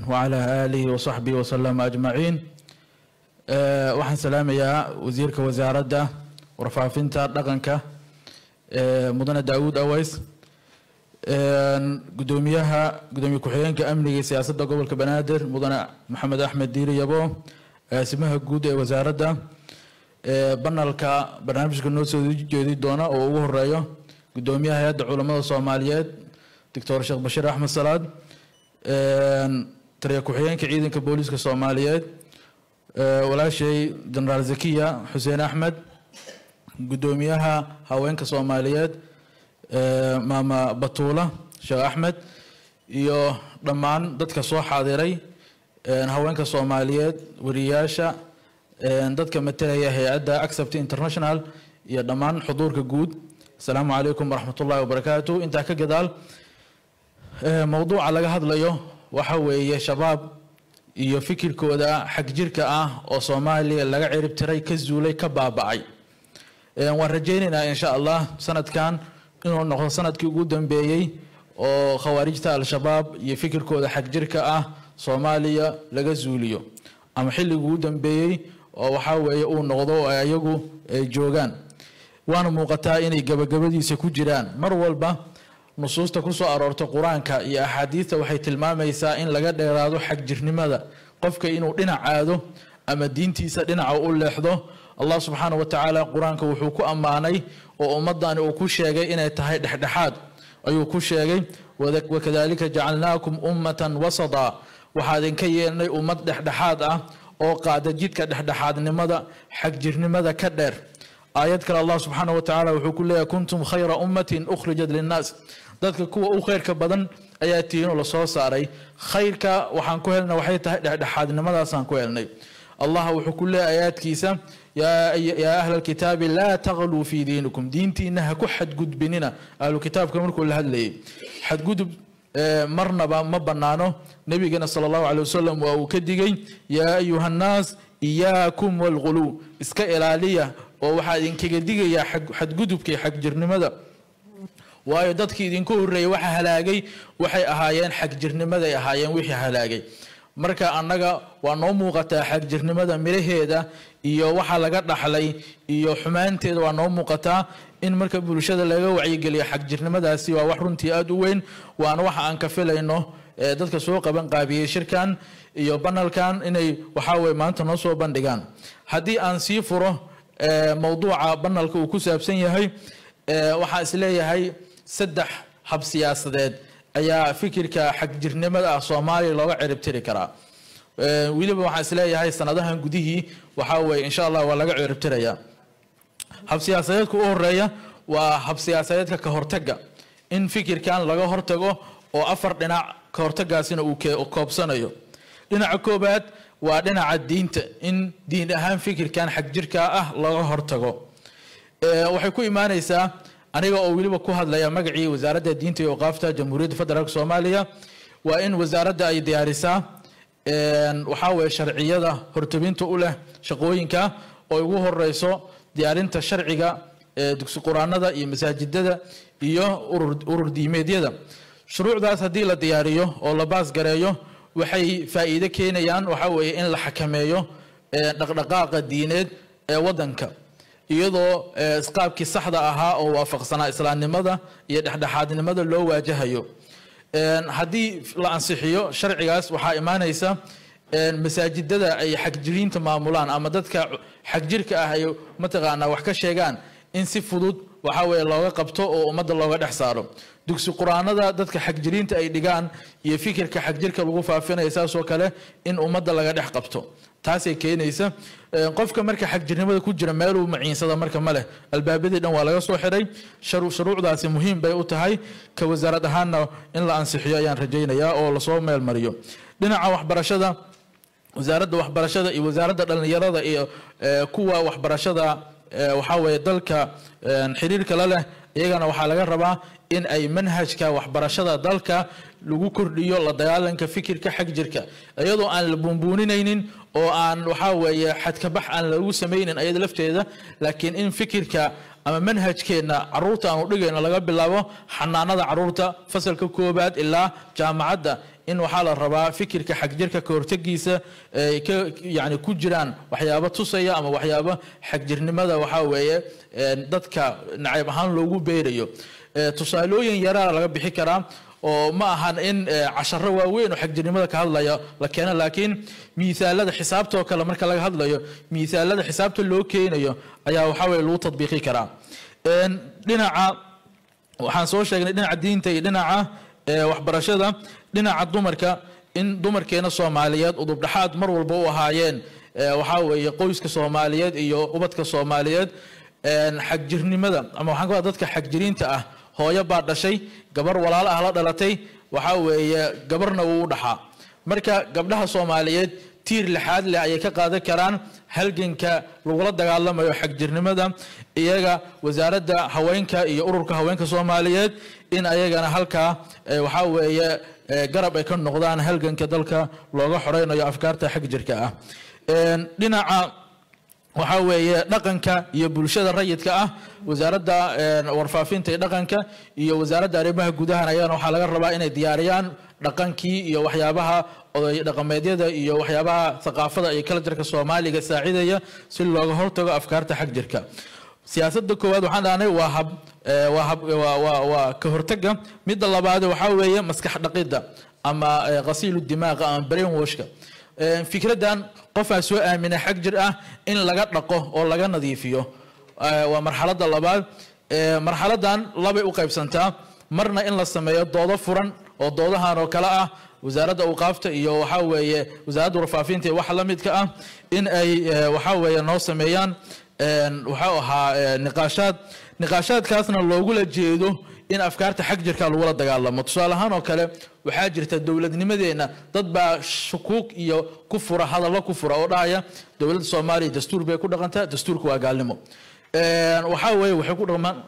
وعلى آله وصحبه وسلم أجمعين آه، waxaan salaamayaa wasiirka wasaaradda warfaafinta dhaqanka ee mudane daawuud aways Een, gudoomiyaha gudoomiye ku-xigeenka amniga iyo siyaasadda gobolka banaadir mudane maxamed axmed diiri yabo agaasimaha guud ee wasaaradda ee banalka barnaamijka noo soo jeedi doona oo ugu horeeyo gudoomiyaha hay-adda culamada soomaaliyeed doctor sheekh bashiir axmed salaad Een, taliya ku-xigeenka ciidanka booliiska soomaaliyeed ee, walaashay jenaraal zakiya xuseen axmed gudoomiyaha haweenka soomaaliyeed ee, maama batuula sheekh axmed iyo dhammaan dadka soo xaadiray een, haweenka soomaaliyeed wariyaasha een, dadka matalaya hay-adda accept international iyo dhammaan xuduurka guud asalaamu calaykum waraxmatullahi wabarakaatu intaa ka gadaal ee, mowduuca laga hadlayo waxa weeye shabaab iyo fikirkooda xag jirka ah oo soomaaliya laga cirib tiray ka zuulay ka baaba'ay Een, waan rajaynaynaa insha allah sanadkan inuu noqdo sanadkii ugu dambeeyey oo khawaarijta al-shabaab iyo fikirkooda xag jirka ah soomaaliya laga zuuliyo ama xilligii ugu dambeeyey oo waxaa weeye uu noqdo oo ay ayagu ay joogaan waana muuqataa inay gabagabadiisa ku jiraan mar walba nusuusta ku soo aroorta qur-aanka iyo axaadiista waxay tilmaamaysaa in laga dheeraado xagjirnimada qofka inuu dhinac aado ama diintiisa dhinaca u leexdo allah subxaana wa tacaala qur-aanka wuxuu ku ammaanay oo ummadani uu ku sheegay inay tahay dhexdhexaad ayuu ku sheegay wada- wakadalika jacalnaakum ummatan wasada waxaa idinka yeelnay ummad dhexdhexaad ah oo qaada jidka dhexdhexaadnimada xagjirnimada ka dheer aayad kale allah subxaana wa tacaala wuxuu ku leeyahay kuntum khayra ummatin ukhrijat linnaas dadka kuwa u khayrka badan ayaa tihiin oo lasoo saaray khayrka waxaan ku helnay waxay tahay dhexdhexaadnimadaasaan ku helnay allah wuxuu ku leeyahay aayaadkiisa yaa yaa ahla alkitaabi laa taqluu fii diinikum diintiina ha ku xadgudbinina ahlu kitaabka markuu la hadlayay xadgudub ee, marnaba ma banaano nabigana sala allahu calay wasalam waa uu ka digay yaa ayuha nnaas iyaakum walghuluw iska ilaaliya oo waxaa idinkaga digayaa xag- xadgudubka iyo xagjirnimada waayo dadkii idinku horreeyay waxa halaagay waxay ahaayeen xagjirnimaday ahaayeen wixii halaagay marka annaga waa noo muuqataa xagjirnimada miraheeda iyo waxa laga dhaxlay iyo xumaanteeda waa noo muuqataa in marka bulshada laga wacyigeliyo xagjirnimadaasi waa wax runtii aada u weyn waana waxa aan ka filayno ee dadka soo qaban qaabiyey shirkan iyo banalkan inay waxaa weye maanta noo soo bandhigaan haddii aan sii furo ee, mowduuca banalka uu ku saabsan yahay ee, waxaan isleeyahay saddex hab siyaasadeed ayaa fikirka xagjirnimada ah soomaaliya looga ciribtiri karaa Ee, weliba waxaan isleeyahay sanadahan gudihii waxaa weye insha allah waa laga ciribtirayaa hab siyaasadeedka u horeeya waa hab siyaasadeedka ka hortaga in fikirkan laga hortago oo afar dhinac ka hortagaasina uu ke- koobsanayo dhinaca koobaad waa dhinaca diinta in diin ahaan fikirkan xagjirka ah laga hortago Ee, waxay ku imaaneysaa aniga oo weliba ku hadlaya magacii wasaaradda diinta iyo awqaafta jamhuuriyadda federaalk soomaaliya waa in wasaaradda ay diyaarisaa een, waxaa weeye sharciyada hortobinta u leh shaqooyinka oo ugu horeyso diyaarinta sharciga ee dugsi quraanada iyo masaajidada iyo urur urur diimeedyada shuruucdaas haddii la diyaariyo oo la baas gareeyo waxay faa'iido keenayaan waxaa weeye in la xakameeyo ee, dhaqdhaqaaqa diineed ee wadanka iyadoo ee, qaabkii saxda ahaa oo waafaqsanaa islaamnimada iyo dhexdhexaadnimada loo waajahayo Een, haddii la ansixiyo sharcigaas waxaa imaanaysa een, masaajidada ay xagjiriinta maamulaan ama dadka xagjirka ah ay mataqaanaa wax ka sheegaan in si fudud waxaa weeye looga qabto oo ummadda looga dhex saaro dugsi quraanada dadka xagjiriinta ay dhigaan iyo fikirka xagjirka lagu faafinaya saasoo kale in ummadda laga dhex qabto taasay keenaysa Een, qofka marka xagjirnimada ku jira meeluu maciinsada marka ma leh albaabadii dhan waa laga soo xiray sharu- shuruucdaasi muhiim bay u tahay ka wasaarad ahaanna in la ansixiyo ayaan rajaynayaa oo lasoo meel mariyo dhinaca waxbarashada wasaaradda waxbarashada iyo wasaaradda dhallinyarada iyo eh, kuwa waxbarashada eh, waxaa weeye dalka eh, xiriirka la leh iyagana waxaa laga rabaa in ay manhajka waxbarashada dalka lagu kordhiyo la dagaalanka fikirka xag jirka iyadoo aan la buunbuuninaynin oo aan waxaa weeye xadkabax aan lagu samaynin ayada lafteeda laakiin in fikirka ama manhajkeenna caruurta aanu dhigayno laga bilaabo xanaanada caruurta fasalka koobaad ilaa jaamacadda in waxaa la rabaa fikirka xagjirka ka hortegiisa ay ka yani ku jiraan waxyaabo tusaya ama waxyaabo xagjirnimada waxaa weeye dadka nacayb ahaan loogu beerayo tusaalooyin yaraa laga bixi karaa oo ma ahan in casharo waaweyn oo xagjirnimada ka hadlaya la keeno laakiin miisaalada xisaabta oo kale marka laga hadlayo miisaalada xisaabta loo keenayo ayaa waxaa weye lagu tadbiiqi karaa dhinaca waxaan soo sheegnay dhinaca diinta iyo dhinaca waxbarashada dhinaca dumarka in dumarkeena soomaaliyeed udubdhaxaad mar walba u ahaayeen waxaa weeye qoyska soomaaliyeed iyo ubadka soomaaliyeed xagjirnimada ama waxaan ka dadka xagjiriinta ah hooyo baa dhashay gabar walaalo ah la dhalatay waxaa weeye gabarna wuu u dhaxaa marka gabdhaha soomaaliyeed tiir lixaad leh ayay ka qaadan karaan halganka lagula dagaalamayo xagjirnimada iyaga wasaaradda haweenka iyo ururka haweenka soomaaliyeed in ayagana halkaa waxaa weeye garab ay ka noqdaan halganka dalka looga xoreynayo afkaarta xagjirka ah dhinaca waxaa weeye dhaqanka iyo bulshada rayidka ah wasaaradda warfaafinta iyo dhaqanka iyo wasaaradda arrimaha gudahan ayagana waxaa laga rabaa inay diyaariyaan dhaqankii iyo waxyaabaha oday dhaqameedyada iyo waxyaabaha thaqaafada iyo kalajarka soomaaliga saacidaya si looga hortago afkaarta xagjirka siyaasadda koowaad waxaan dhahnay waa hab waa hab waa waa ka hortaga midda labaad waxaa weeye maskax dhaqidda ama qasiilu dimaaqa ama brain washka fikraddan qofaa soo aamina xag jir ah in laga dhaqo oo laga nadiifiyo waa marxaladda labaad marxaladdan labay u qaybsantaa marna in la sameeyo doodo furan oo doodahan oo kale ah wasaaradda awqaafta iyo waxaa weeye wasaaradda warfaafinta iyo waxa la midka ah in ay waxaa weeye noo sameeyaan waxau ahaa niqaashaad niqaashaadkaasna loogula jeedo in afkaarta xag jirka lagula dagaalamo tusaale ahaan oo kale waxaa jirta dowladnimadeenna dad baa shukuug iyo ku fura hadallo ku fura oo dhahaya dowladda soomaaliya dastuur bay ku dhaqantaa dastuurka waa gaalnimo waxaa weeye waxay ku dhaqmaan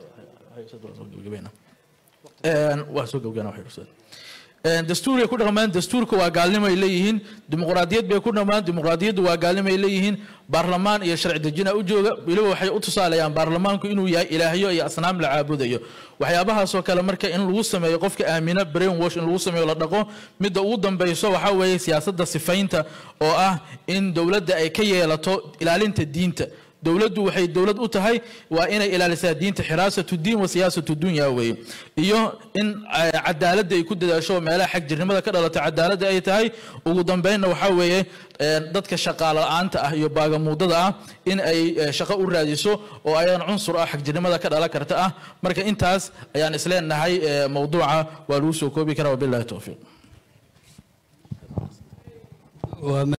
waa soo gabgana dastuuray ku dhaqmaan dastuurka waa gaalnimo ay leeyihiin dimuqraadiyad bay ku dhaqmaan dimuqraadiyaddu waa gaalnimo ay leeyihiin baarlamaan iyo sharci dejina u jooga weliba waxay u tusaalayaan baarlamaanku inuu yahay ilaahyo iyo asnaam la caabudayo waxyaabahaasoo kale marka in lagu sameeyo qofka aamina brain wash in lagu sameeyo la dhaqo midda ugu dambayso waxaa weeye siyaasadda sifaynta oo ah in dowladda ay ka yeelato ilaalinta diinta dowladdu waxay dowlad u tahay waa inay ilaalisaa diinta xiraasatu diin wa siyaasatu dunya weeye iyo in cadaaladda ay ku dadaasho meelaha xag jirnimada ka dhalata cadaaladda ay tahay ugu dambeynna waxaa weeye dadka shaqaale la-aanta ah iyo baagamuudada ah in ay shaqo u raadiso oo ayaan cunsur ah xagjirnimada ka dhalan karta ah marka intaas ayaan isleenahay mowduuca waa lagu soo koobi karaa wabillahi towfiiq